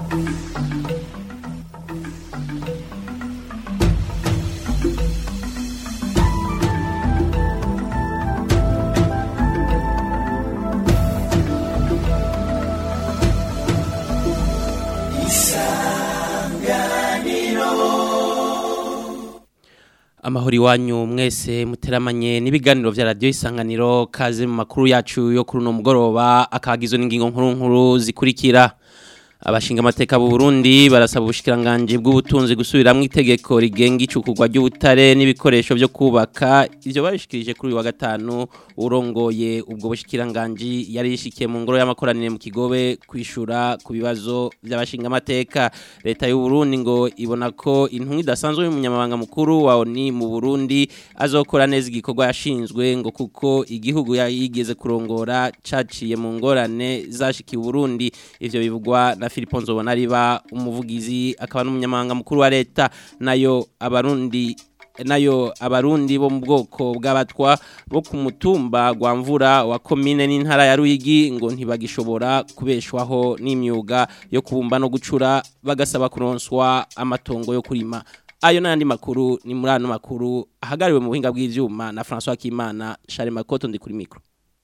amahoro iwanyu mwese muteramanye n'ibiganiro vya radio isanganiro kaze mu makuru yacu yo kuri uno mugoroba akagizwe n'ingingo nkuru nkuru zikurikira abashinga amateka b'u Burundi barasaba ubushikiranganje bw'ubutunzi gusubiramwo itegeko rigenga icukugwa ry'ubutare n'ibikoresho byo kubaka ivyo babishikirije kuri uyu wa gatanu urongoye ubwo bushikiranganje yari yishikiye mu ngoro y'amakoranire mu kigobe kwishura ku bibazo by'abashinga amateka leta y'u Burundi ngo ibona ko intumwa idasanzwe y'umunyamabanga mukuru wa ONU mu Burundi azokora neza igikorwa yashinzwe ngo kuko igihugu yigeze kurongora caciye mu ngorane zashikiye Burundi ivyo bivugwa na Philippe Nzobonariba umuvugizi akaba n'umunyamabanga mukuru wa leta nayo abarundi nayo abarundi bo mu bwoko bw'abatwa bo ku mutumba gwa mvura wa komine n'intara ya Ruyigi ngo ntibagishobora kubeshwaho n'imyuga yo kubumba no gucura bagasaba kuronswa amatongo yo kurima ayo n'andi makuru ni muri ano makuru ahagariwe mu buhinga bw'ivyuma na François Kimana Charles Makoto ndi kuri micro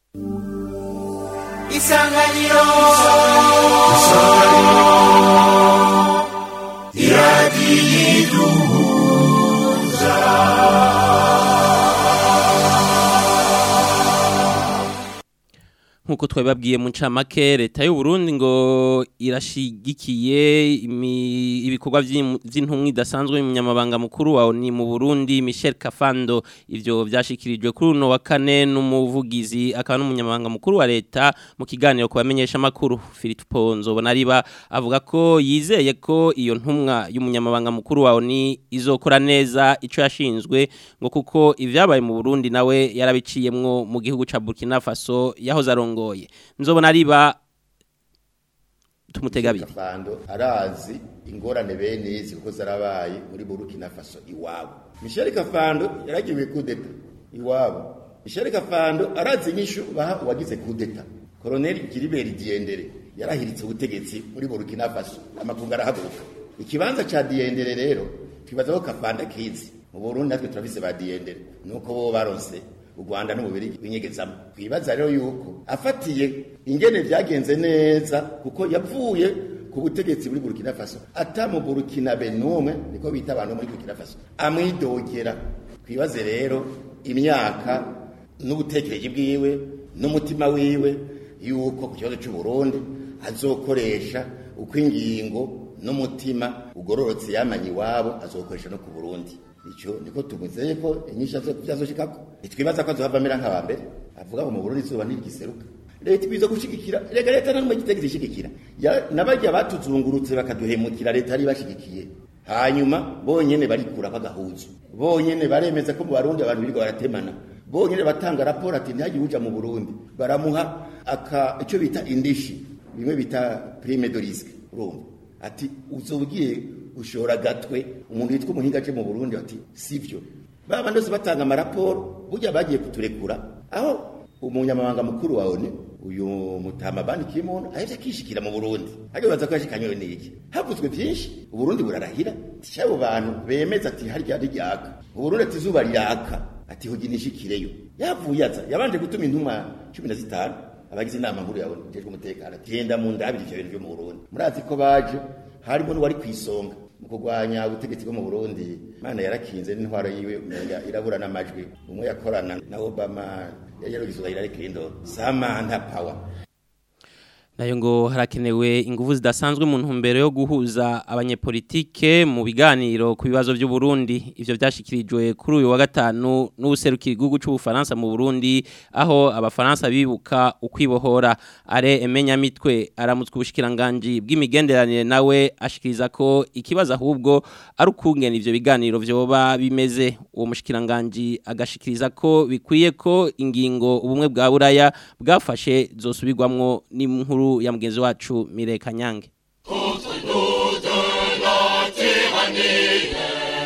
isanganiro nkuko twababwiye mu ncamake leta y'u Burundi ngo irashigikiye ibikorwa vy'intumwa idasanzwe y'umunyamabanga mukuru wa ONU mu Burundi Michel Kafando ivyo vyashikirijwe kuri uno wa kane n'umuvugizi akaba n'umunyamabanga mukuru wa leta mu kiganiro kubamenyesha makuru Philippe Ponzo bonariba avuga ko yizeye ko iyo ntumwa y'umunyamabanga mukuru wa ONU izokora neza ico yashinzwe ngo kuko ivyabaye mu Burundi nawe yarabiciyemwo mu gihugu ca Burkina Faso yahoze arongo ngoye nzobona riba tumutega abiri kafando arazi ingorane bene izi kuko zarabaye muri Burkina Faso iwabo Michel Kafando yaragiwe kudeta iwabo Michel Kafando arazi inyishu baha uwagize kudeta Colonel Gilbert Diendere yarahiritse ubutegetsi muri Burkina Faso amakungu arahaguruka ikibanza ca Diendere rero twibaza ko Kafanda kizi mu Burundi natwe turafise ba Diendere nuko bo baronse u Rwanda n'umubiri winyegezamo kwibaza rero yuko afatiye ingene vyagenze neza kuko yavuye ku butegetsi muri Burkina Faso atamu Burkina Benumwe niko bita abantu muri Burkina Faso amwidogera kwibaze rero imyaka n'ubutekereje bwiwe n'umutima wiwe yuko ku kibazo cy'u Burundi azokoresha uko ingingo n'umutima ugororotse yamanye iwabo azokoresha no ku Burundi icyo niko tumuzeye ko inyisha zo byazoshikako nitwibaza ko azohavamera nk'abambere avuga ngo mu Burundi izuba ntigiseruka leta ibizo gushigikira rega leta nta numwe gitegeze ishigikira nabajya batuzungurutse bakaduhemukira leta ari bashigikiye hanyuma bonyene barikura bagahuzu bonyene baremeza ko mu Barundi abantu birirwa baratemana bonyene batanga raporo ati ntihagire uja mu Burundi baramuha aka icyo bita indishi bimwe bita prime de risque urumva ati uzobwiye ushora gatwe umuntu yitwa umuhinga aje mu Burundi ati sivyo baba ndose batanga amaraporo burya bagiye kuturekura aho umunyamabanga mukuru wa ONU uyu mutama bandi kimuntu ahevye kishikira mu Burundi hage baza kwashikanywe niki havuzwe byinshi uburundi burarahira cyabo bantu bemeza ati harya ryaka uburundi ati zuba ryaka ati huginishikireyo yavuye aza yabanje gutuma intumwa 15 abagize inama nkuru ya ONU jejwe umutekano genda mu ndabiri ivyo bintu byo mu Burundi murazi ko baje harimo n'uwari kwisonga mu kurwanya ubutegetsi bwo mu Burundi Imana yarakinze n'intwaro yiwe umenga irabura n'amajwi umwe yakorana na Obama yayerugizo Hillary Clinton Samantha Power nayo ngo harakenewe ingufu zidasanzwe mu ntumbero yo guhuza abanyepolitike mu biganiro ku bibazo by'u Burundi ivyo byashikirijwe kuri uyu wa gatanu n'ubuserukira igihugu cy'ubufaransa mu Burundi aho abafaransa bibuka ukwibohora are emenya mitwe aramutswe ubushikiranganje bw'imigenderanire nawe ashikiriza ko ikibazo ahubwo ari ukungena ivyo biganiro vyoba bimeze uwo mushikiranganje agashikiriza ko bikwiye ko ingingo ubumwe bwa buraya bwafashe zosubirwamwo n'inkuru ya mugenzi wacu Mireka Nyange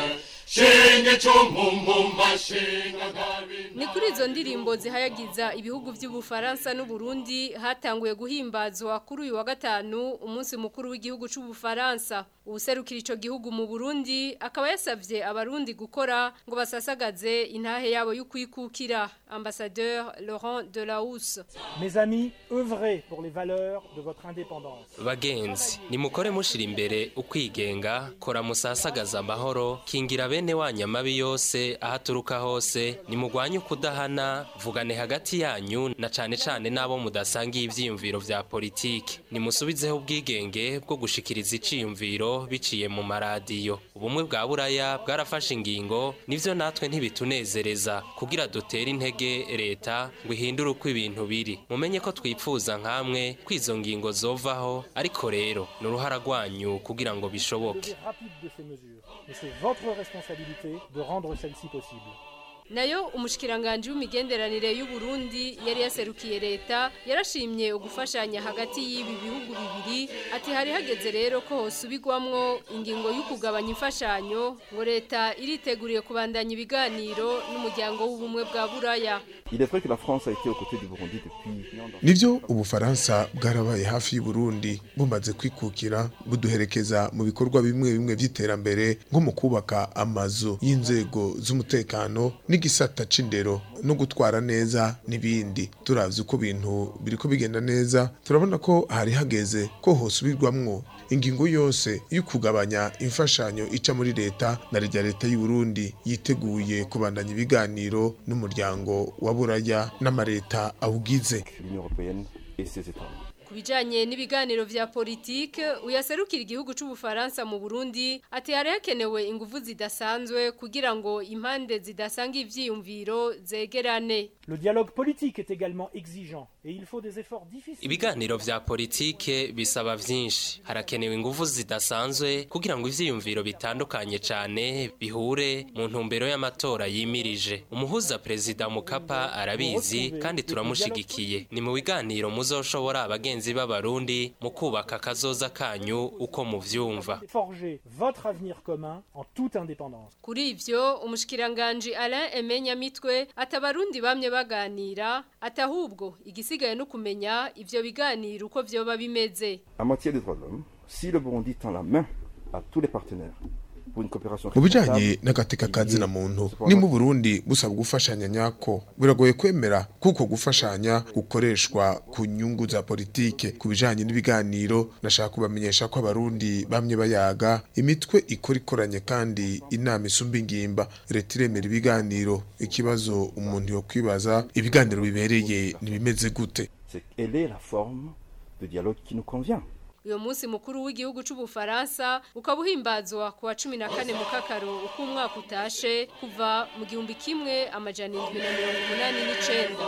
ni kuri izo ndirimbo zihayagiza ibihugu by'ubufaransa n'uburundi hatanguye guhimbazwa kuri uyu wa gatanu umunsi mukuru w'igihugu cy'ubufaransa uwuserukira icyo gihugu mu burundi akaba yasabye abarundi gukora ngo basasagaze intahe yabo y'ukwikukira ambasadeur laurent delahousse Mes amis, œuvrez pour les valeurs de votre indépendance. bagenzi nimukore mushira imbere ukwigenga kora musasagaza amahoro kingira bene wanyu amabi yose aho aturuka hose nimugwanye ukudahana vugane hagati yanyu na cane cane n'abo mudasangiye ivyiyumviro vya politike nimusubizeho ubwigenge bwo gushikiriza iciyumviro biciye mu maradiyo ubumwe bwa buraya bwarafashe ingingo nivyo natwe ntibitunezereza kugira dutere intege leta ngo ihindure uko ibintu biri mumenye ko twipfuza nkamwe ko izo ngingo zovaho ariko rero ni uruhara rwanyu kugira ngo bishoboke Levée rapide de ces mesures. Mais c'est votre responsabilité de rendre celle-ci possible. nayo umushikiranganje w'imigenderanire y'u Burundi yari yaserukiye leta yarashimye ugufashanya hagati y'ibi bihugu bibiri ati hari hageze rero ko hosubirwamwo ingingo y'ukugabanya imfashanyo ngo leta iriteguriye kubandanya ibiganiro n'umuryango w'ubumwe bwa buraya Il est vrai que la France a été aux côtés du Burundi depuis. nivyo ubufaransa bwarabaye hafi y'uburundi bumaze kwikukira buduherekeza mu bikorwa bimwe bimwe vy'iterambere nko mu kubaka amazu y'inzego z'umutekano n'igisata c'indero no gutwara neza n'ibindi turavye uko ibintu biriko bigenda neza turabona ko hari hageze ko hosubirwamwo ingingo yose yo kugabanya imfashanyo ica muri leta na rya leta y'uburundi yiteguye kubandanya ibiganiro n'umuryango wa buraya n'amareta awugize L'Union européenne et ses États. ku bijanye n'ibiganiro vya politike uyaserukira igihugu c'ubufaransa mu Burundi ati hari hakenewe ingufu zidasanzwe kugira ngo impande zidasanga ivyiyumviro zegerane Le dialogue politique est également exigeant et il faut des efforts difficiles. ibiganiro vya politike bisaba vyinshi harakenewe ingufu zidasanzwe kugira ngo ivyiyumviro bitandukanye cane bihure mu ntumbero y'amatora yimirije umuhuza perezida mukapa arabizi kandi turamushigikiye ni mu biganiro muzoshobora abagenzi b'abarundi mu kubaka akazoza kanyu uko muvyumva Forger votre avenir commun en toute indépendance. Kuri ivyo umushikiranganje Alain Emenya mitwe atabarundi bamye baganira atahubwo igisigaye no kumenya ivyo biganiro uko vyoba bimeze En matière des droits de l'homme, si le Burundi tend la main à tous les partenaires pour une coopération mu bijanye responsable, n'agateka il kazina est muntu cependant ni mu burundi busaba gufashanya nyako biragoye kwemera kuko gufashanya gukoreshwa ku nyungu za politike ku bijanye n'ibiganiro nashaka kubamenyesha ko abarundi bamye bayaga imitwe ikora ikoranye kandi inama isumba ingimba leta iremera ibiganiro ikibazo umuntu yo kwibaza ibiganiro bibereye ntibimeze gute c'est quelle est la forme de dialogue qui nous convient. uyo munsi mukuru w'igihugu c'ubufaransa ukaba uhimbazwa ku wa cumi na kane mu kakaro uko umwaka utashe kuva mu gihumbi kimwe amajana indwi na mirongo umunani n'icenda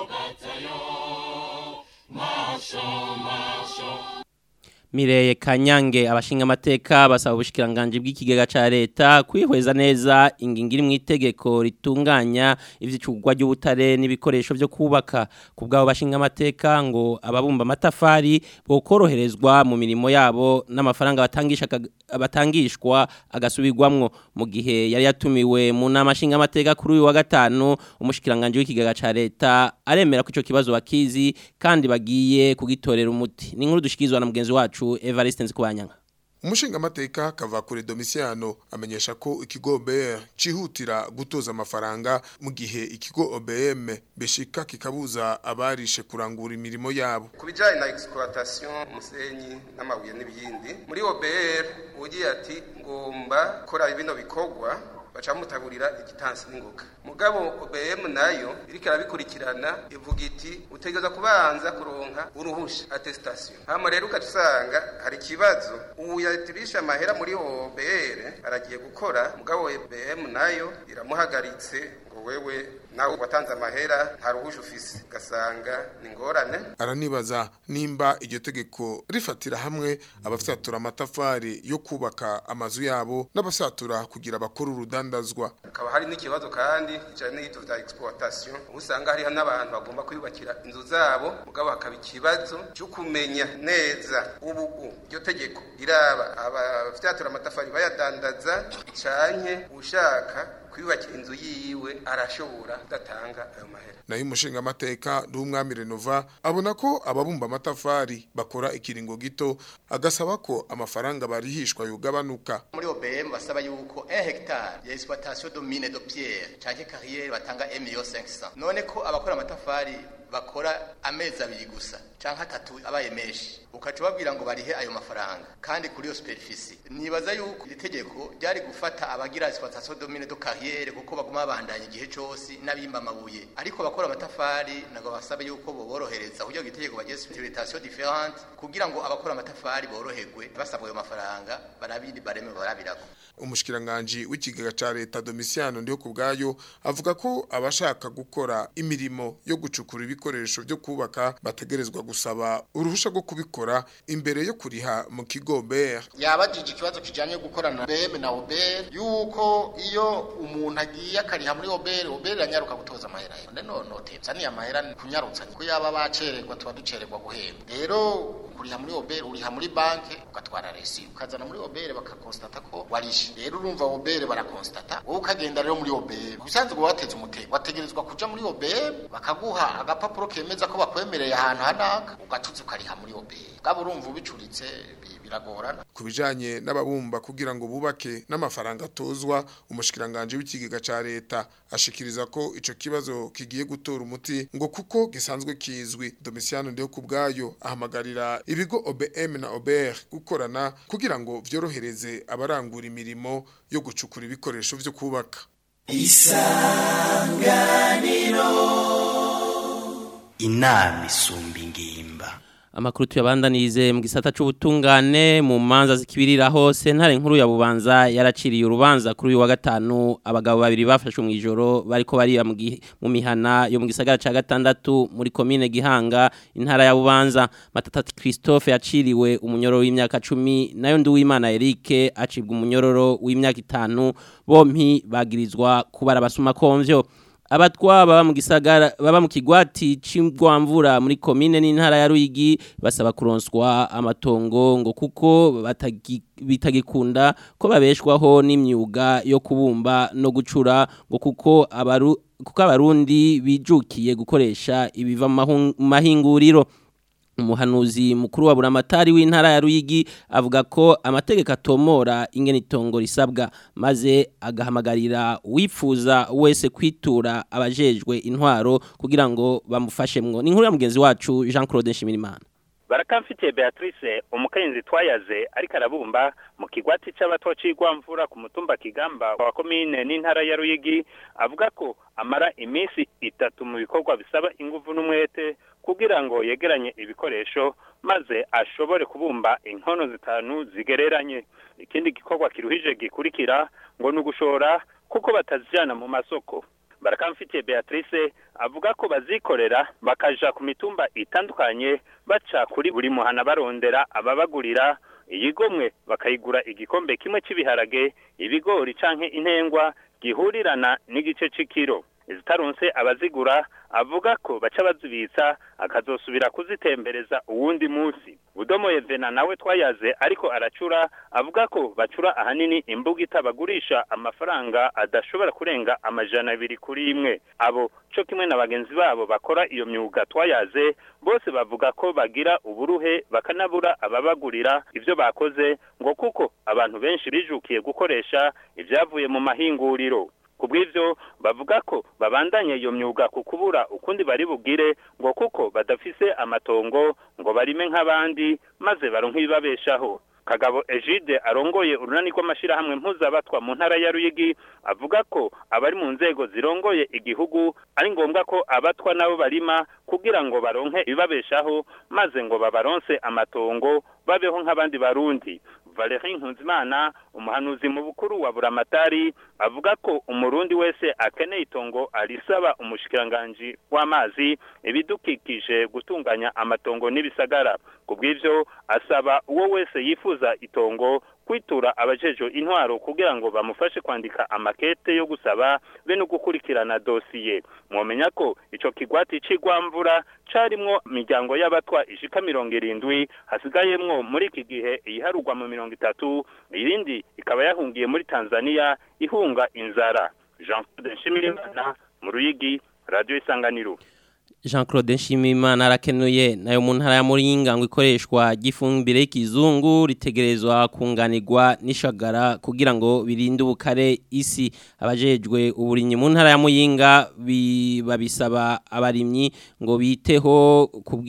Mireye Kanyange abashinga amateka basaba ubushikiranganje bw'ikigega ca leta kwihweza neza ingingo iri mu itegeko ritunganya ivyicugwa ry'ubutare n'ibikoresho byo kubaka ku bwabo bashinga amateka ngo ababumba amatafari bokoroherezwa mu mirimo yabo n'amafaranga batangisha batangishwa agasubirwamwo mu gihe yari yatumiwe mu nama shinga amateka kuri uyu wa gatanu umushikiranganje w'ikigega ca leta aremera ko ico kibazo bakizi kandi bagiye kugitorera umuti ni inkuru dushikizwa na mugenzi wacu Evariste Nzikubanyanga umushinga amateka kava kuri Domiciano amenyesha ko ikigo OBR cihutira gutoza amafaranga mu gihe ikigo OBM beshika kikabuza abarishe kurangura imirimo yabo ku bijyanye na exploitation umusenyi n'amabuye n'ibindi muri OBR ugiye ati ngomba gukora bino bikorwa baca mutagurira igitansi n'ingoga mugabo OBM nayo iriko arabikurikirana ivuga iti utegeza kubanza kuronka uruhusha attestation hama rero ukacusanga hari ikibazo ubu yatirisha amahera muri OBR aragiye gukora mugabo OBM nayo iramuhagaritse ngo wewe nawe watanze amahera nta ruhusha ufise gasanga ni ngorane aranibaza nimba iryo tegeko rifatira hamwe abafyatura amatafari yo kubaka amazu yabo n'abafyatura kugira bakora urudani rudandazwa hakaba hari n'ikibazo kandi kijanye n'ibyo vya exploitation ubu usanga hariho n'abantu bagomba kwiyubakira inzu zabo mugabo hakaba ikibazo cyo kumenya neza ubu u iryo tegeko riraba abafyatura amatafari bayadandaza canke ushaka kwiyubakira inzu yiwe arashobora kudatanga ayo mahera nayo umushinga amateka n'umwami Renova abona ko ababumba amatafari bakora ikiringo gito agasaba ko amafaranga barihishwa yogabanuka muri OBM basaba yuko 1 hectare ya exploitation de mine de pierre canke carrière batanga 1 million 500 none ko abakora amatafari bakora amezi abiri gusa canke atatu abaye menshi ukaca babwira ngo barihe ayo mafaranga kandi kuri iyo superficie nibaza yuko iri tegeko ryari gufata abagira exploitation de mine de carrière kuko baguma babandanya igihe cose n'abimba amabuye ariko bakora amatafari nago basaba yuko boborohereza kugira ngo itegeko bagire exploitation différente kugira ngo abakora amatafari boroherwe basabwa ayo mafaranga barabindi bareme barabirako umushikiranganje w'ikigega ca leta Domiciano ndiyo kubgayo avuga ko abashaka gukora imirimo yo gucukura ibikoresho byo kubaka bategerezwa gusaba uruhusha rwo kubikora imbere yo kuriha mu kigo BR yabajije ikibazo kijanye gukorana BM na OBR yuko iyo umuntu agiye akariha muri OBR OBR yanyaruka gutoza amahera none no notebza ni amahera kunyarutsa ko yaba bacererwa tuba ducererwa guhemba rero kuriha muri OBR uriha muri banke ugatwara resi ukazana muri OBR bakakonstate ko warishe rero urumva OBR barakonstate wowe ukagenda rero muri OBR usanzwe wateze umutego wategerezwa kuja muri OBR bakaguha agapapuro kemeza ko bakwemereye ahantu hanaka ugacuza ukariha muri OBR gabo urumva ubicuritse biragorana kubijanye n'ababumba kugira ngo bubake n'amafaranga atozwa umushikiranganje w'ikigega ca leta ashikiriza ko ico kibazo kigiye gutora umuti ngo kuko gisanzwe kizwi Domiciano ndiyo kubgayo ahamagarira ibigo OBM na OBR gukorana kugira ngo vyorohereze abarangura imirimo yo gucukura ibikoresho vyo kubaka isanganiro inama isumba ingimba amakuru tuyabandanize mu gisata c'ubutungane mu manza zikibirira hose ntare nkuru ya bubanza yaraciriye urubanza kuri uyu wa gatanu abagabo babiri bafashwe mu ijoro bariko bariba mu mihana yo mu gisagara ca gatandatu muri komine Gihanga intara ya Bubanza Matatati Christophe yaciriwe umunyororo w'imyaka 10 nayo Nduwimana Eric acibwa umunyororo w'imyaka 5 bompi bagirizwa kubara abasuma komvyo abatwa baba mu gisagara baba mu kigwati c'imbwamvura muri komine n'intara ya Ruyigi basaba kuronswa amatongo ngo kuko bitagikunda ko babeshwaho n'imyuga yo kubumba no gucura ngo kuko abaru kuko abarundi bijukiye gukoresha ibiva mu mahinguriro umuhanuzi mukuru wa buramatari w'intara ya Ruyigi avuga ko amategeko atomora ingene itongo risabwa maze agahamagarira wifuza wese kwitura abajejwe intwaro kugira ngo bamufashemwo ni inkuru ya mugenzi wacu Jean Claude Nshimirimana barakamfitiye Beatrice umukenyezi twayaze ariko arabumba mu kigwati c'abato cigwamvura ku mutumba kigamba wa komine n'intara ya Ruyigi avuga ko amara iminsi itatu mu bikorwa bisaba inguvu n'umwete kugira ngo yegeranye ibikoresho maze ashobore kubumba inkono zitanu zigereranye ikindi gikorwa kiruhije gikurikira ngo ni ugushora kuko batazijana mu masoko barakamfitiye Beatrice avuga ko bazikorera bakaja ku mitumba itandukanye baca kuri buri muhana barondera ababagurira iyigomwe bakayigura igikombe kimwe cy'ibiharage ibigori canke intengwa gihurirana n'igice c'ikiro izitaronse abazigura avuga ko baca bazibitsa akazosubira kuzitembereza uwundi munsi budomo Evena nawe twayaze ariko aracura avuga ko bacura ahanini imbugita bagurisha amafaranga adashobora kurenga amajana abiri kuri imwe abo co kimwe na bagenzi babo bakora iyo myuga twayaze bose bavuga ko bagira uburuhe bakanabura ababagurira ivyo bakoze ngo kuko abantu benshi bijukiye gukoresha ivyavuye mu mahinguriro kubw'ivyo bavuga ko babandanye iyo myuga ku kubura ukundi bari bugire ngo kuko badafise amatongo ngo barime nk'abandi maze baronke ibibabeshaho kagabo Egide arongoye urunani rw'amashirahamwe mpuzabatwa mu ntara ya Ruyigi avuga ko abari mu nzego zirongoye igihugu ari ngombwa ko abatwa nabo barima kugira ngo baronke ibibabeshaho maze ngo babaronse amatongo babeho nk'abandi barundi Valerie Nkunzimana umuhanuzi mu bukuru wa Buramatari avuga ko umurundi wese akeneye itongo arisaba umushikiranganje w'amazi ibidukikije gutunganya amatongo n'ibisagara kubw'ivyo asaba uwo wese yifuza itongo kwitura abajejo intwaro kugira ngo bamufashe kwandika amakete yo gusaba be no gukurikirana dosiye mwomenya ko ico kigwati c'igwamvura carimwo imiryango y'abatwa ishika mirongo irindwi hasigayemwo muri iki gihe iyiharurwa mu mirongo itatu irindi ikaba yahungiye muri tanzania ihunga inzara jean claude nshimirimana mu ruyigi radiyo isanganiro Jean Claude Nshimimana arakenuye nayo mu ntara ya Muringa ngo ikoreshwa gifumbire y'ikizungu ritegerezwa kunganirwa n'ishagara kugira ngo birinde ubukare isi abajejwe uburinyi mu ntara ya Muyinga babisaba abarimyi ngo biteho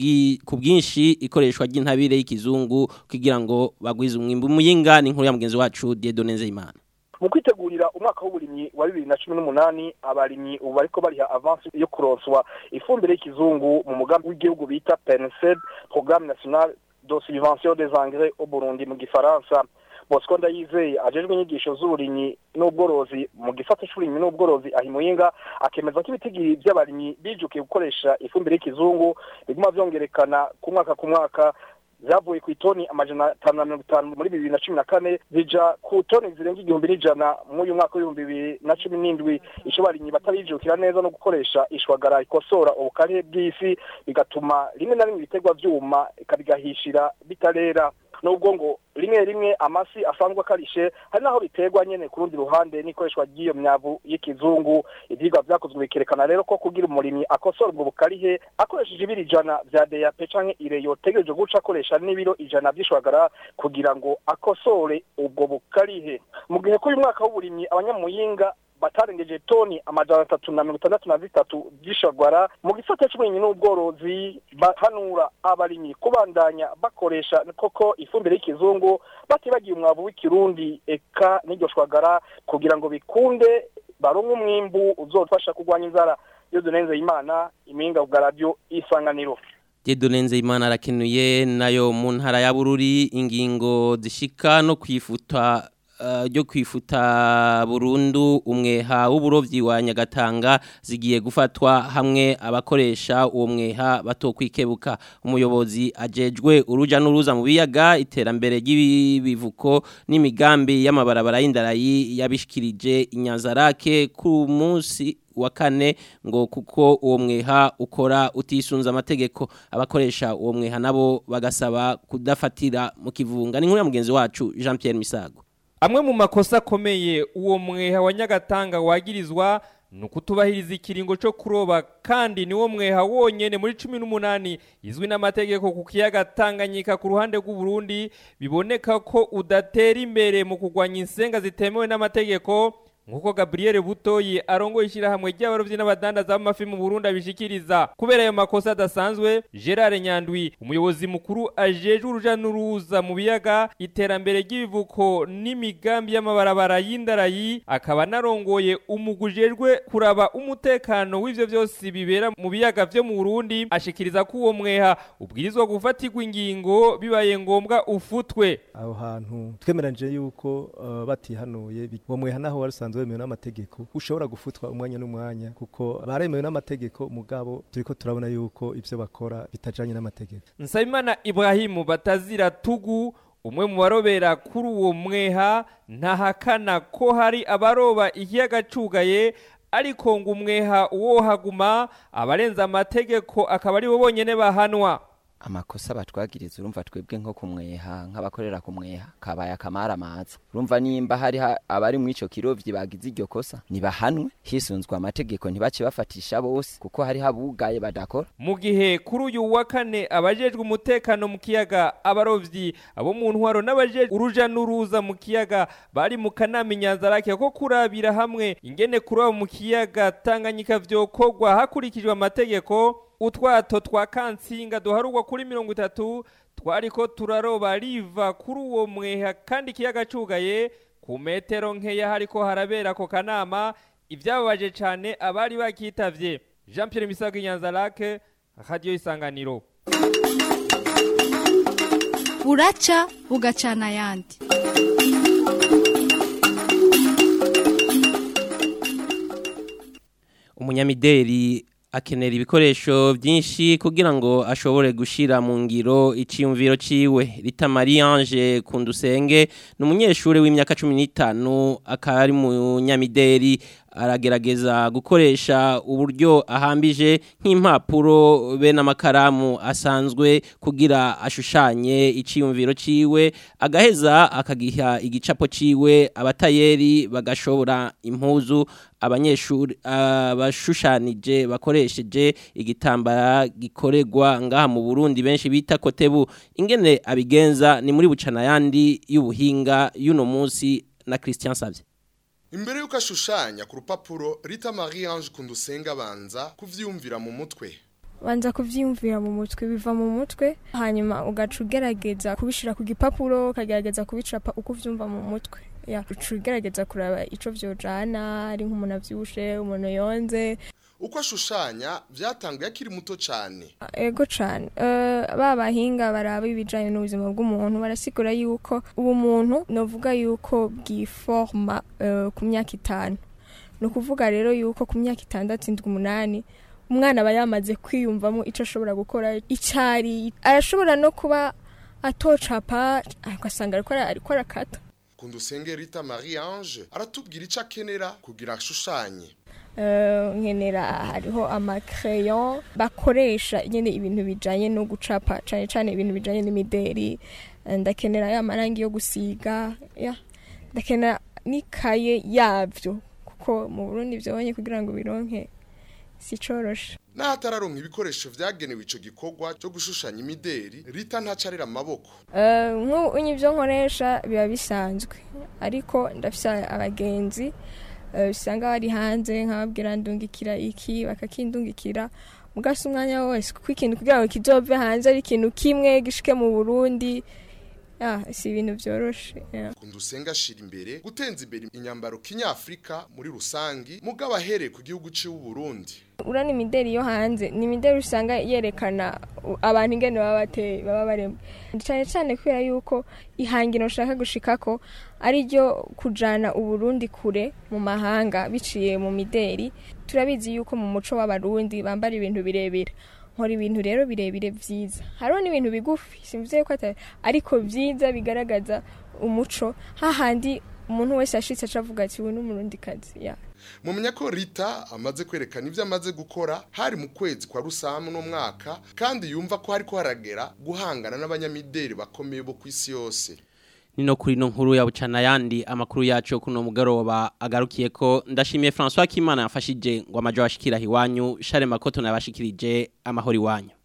ku bwinshi ikoreshwa ry'intabire y'ikizungu kugira ngo bagwize umwimbu Muyinga ni inkuru ya mugenzi wacu Dieudonne Nzeyimana mu kwitegurira umwaka w'uburimyi wa bibiri na cumi n'umunani abarimyi ubu bariko bariha avansi yo kuronswa ifumbire y'ikizungu mu mugambi w'igihugu bita pensed programme national de subvention des engrais au burundi mu gifaransa bosco ndayizeye ajejwe inyigisho z'uburimyi n'ubworozi mu gisata c'uburimyi n'ubworozi ahimuyinga akemeza ko ibitigiri vy'abarimyi bijukiye gukoresha ifumbire y'ikizungu biguma vyongerekana ku mwaka ku mwaka zavuye ku itoni amajana atanu na mirongo itanu muri bibiri na cumi na kane zija ku toni zirenga igihumbi n'ijana muri uyu mwaka w'ibihumbi bibiri na cumi n'indwi ico barimyi batarijukira neza no gukoresha ishwagara ikosora ubukare bw'isi bigatuma rimwe na rimwe ibiterwa vyuma ikabigahishira bitarera nubwo ngo rimwe rimwe amasi asanzwe akarishe hari naho biterwa nyene ku rundi ruhande n'ikoreshwa ry'iyo myavu y'ikizungu ivyigwa vyakozwe bikerekana rero ko kugira umurimyi akosora ubwo bukarihe akoresheje ibiro ijana vya DAP canke ire yotegereje guca akoresha n'ibiro ijana vy'ishwagara kugira ngo akosore ubwo bukarihe mu gihe k'uyu mwaka w'uburimyi abanyamuyinga batarengeje toni amajana atatu na mirongo itandatu na zitatu vy'ishagwara mu gisata c'uburimyi n'ubworozi bahanura abarimyi kubandanya bakoresha koko ifumbire y'ikizungu batibagiye umwavu w'ikirundi eka n'iryo shwagara kugira ngo bikunde baronke umwimbu uzofasha kurwanya inzara iyo dunenze imana impinga bwa radio isanganiro Jedonenze imana arakenuye nayo mu ntara ya Bururi ingingo zishika no kwifuta ryo kwifuta burundu umweha w'uburovyi wa Nyagatanga zigiye gufatwa hamwe abakoresha uwo mweha batokwikebuka umuyobozi ajejwe uruja n'uruza mu biyaga iterambere ry'ibivuko n'imigambi y'amabarabara y'indarayi yabishikirije inyanzarake ku munsi wa kane ngo kuko uwo mweha ukora utisunza amategeko abakoresha uwo mweha nabo bagasaba kudafatira mu kivunga ni nkuru ya mugenzi wacu Jean Pierre Misago amwe mu makosa akomeye uwo mweha wa nyagatanga wagirizwa ni ukutubahiriza ikiringo cyo kuroba kandi niwo mweha wonyene muri cumi n'umunani izwi n'amategeko ku kiyaga tanganyika ku ruhande rw'uburundi biboneka ko udatera imbere mu kurwanya insenga zitemewe n'amategeko nk'uko gabriel butoyi arongoye ishyirahamwe ry'abarobyi n'abadandaza b'amafi mu burundi abishikiriza kubera ayo makosa adasanzwe gerard nyandwi umuyobozi mukuru ajejwe uruja n'uruza mu biyaga iterambere ry'ibivuko n'imigambi y'amabarabara y'indarayi akaba anarongoye umugwi ujejwe kuraba umutekano w'ivyo vyose bibera mu biyaga vyo mu burundi ashikiriza ko uwo mweha ubwirizwa gufatirwa ingingo bibaye ngombwa ufutwe aho hantu twemeranyije yuko uh, batihanuye uwo mweha naho wari usanzwe wemewe n'amategeko ushobora gufutwa umwanya n'umwanya kuko baremewe n'amategeko mugabo turiko turabona yuko ivyo bakora bitajanye n'amategeko nsabimana ibrahimu batazira tugu umwe mu barobera kuri uwo mweha ntahakana ko hari abaroba ikiyaga cugaye ariko ngo umweha uwohaguma abarenza amategeko akaba ari bo bonyene bahanwa amakosa batwagiriza urumva twebwe nko kumweha nk'abakorera kumweha kabaye akamara amaza urumva nimba hari abari mu ico kirovyi bagize iryo kosa nibahanwe hisunzwe amategeko ntibace bafatisha bose kuko hari habugaye badakora mu gihe kuri uyu wa kane abajejwe umutekano mu kiyaga abarovyi abo mu ntwaro n'abajejwe uruja n'uruza mu kiyaga bari mu kanama inyanzarake ko kurabira hamwe ingene kuroba mu kiyaga tanganyika vyokorwa hakurikijwe amategeko utwato twa kansinga duharugwa kuri mirongo itatu twariko turaroba riva kuri uwo mweha kandi ikiyaga cugaye ku metero nkeya hariko harabera ako kanama ivyababaje cane abari bakitavye jean pierre misago inyanzarake radiyo isanganiro buraca bugacana ayandi umunyamideri akenera ibikoresho byinshi kugira ngo ashobore gushira mu ngiro iciyumviro ciwe Rita Marie Ange Kundusenge ni umunyeshuri w'imyaka 15 akaba ari mu nyamideri aragerageza gukoresha uburyo ahambije nk'impapuro be n'amakaramu asanzwe kugira ashushanye iciyumviro ciwe agaheza akagiha igicapo ciwe abatayeri bagashobora impuzu abanyeshuri abashushanije bakoresheje igitambara gikoregwa ngaha mu Burundi benshi bita kotebu ingene abigenza ni muri bucana yandi y'ubuhinga y'uno munsi na Christian Savye Imbere yuko ashushanya ku rupapuro Rita Marie Ange Kundusenga abanza kuvyumvira mu mutwe. banza kuvyiyumvira mu mutwe biva mu mutwe hanyuma ugaca ugerageza kubishira ku gipapuro ukagerageza kubicapa uko uvyumva mu mutwe ya uca ugerageza kuraba ico vyojana ari nk'umuntu avyibushe umuntu yonze Uko ashushanya vyatanguye akiri muto cane. ego cane uh, ba bahinga baraba ibijanye n'ubuzima bw'umuntu barasigura yuko ubu muntu novuga yuko bwiforma uh, ku myaka itanu ni ukuvuga rero yuko ku myaka itandatu indwi umunani umwana aba yamaze kwiyumvamo ico ashobora gukora icari arashobora no kuba atocapa ugasanga ariko ara- ariko arakata Kundusenge Rita Marie Ange aratubwira ico akenera kugira ashushanye. Eh, nkenera hariho amakereyo bakoresha nyine ibintu bijanye no gucapa cane cane ibintu bijanye n'imideri Eh, ndakenera ya marangi yo gusiga ya ndakenera n'ikaye yavyo kuko mu Burundi vyabonye kugira ngo bironke si coroshe N'ahatararonka ibikoresho vyagenewe ico gikorwa cyo gushushanya imideri, Rita ntacarira amaboko. Eh, nk'ubu ibyo nkoresha biba bisanzwe ariko ndafise abagenzi eh, usanga bari hanze nkababwira ndungikira iki bakakindungikira mugasa umwanya wose kuko ikintu kugira ngo kizove hanze ari ikintu kimwe gishike mu Burundi ya si ibintu byoroshe ya. Kundusenga ashira imbere gutenza imbere inyambaro kinyafrika muri rusangi mugabo ahereye ku gihugu c'u Burundi. urana imideri yo hanze ni imideri usanga yerekana u- abantu ingene baba bateye baba baremwe cyane cyane kubera yuko ihangiro ushaka gushikako ari ryo kujana uburundi kure mu mahanga biciye mu mideri turabizi yuko mu muco w'abarundi bambara ibintu birebire nkora ibintu rero birebire vyiza hariho n'ibintu bigufi simvuze yuko atari ariko vyiza bigaragaza umuco hahandi umuntu wese ashitse acavuga ati uyu ni umurundikazi ya Mumenya ko Rita amaze kwerekana ivyo amaze gukora hari mu kwezi kwa rusamu no mwaka kandi yumva ko hariko haragera guhangana n'abanyamideri bakomeye bo kwisi yose. Nino kuri no nkuru ya bucana yandi amakuru yacu kuno mugoroba agarukiye ko ndashimiye François Kimana yafashije ngo amajo ashikira hiwanyu Share Makoto nabashikirije amahori wanyu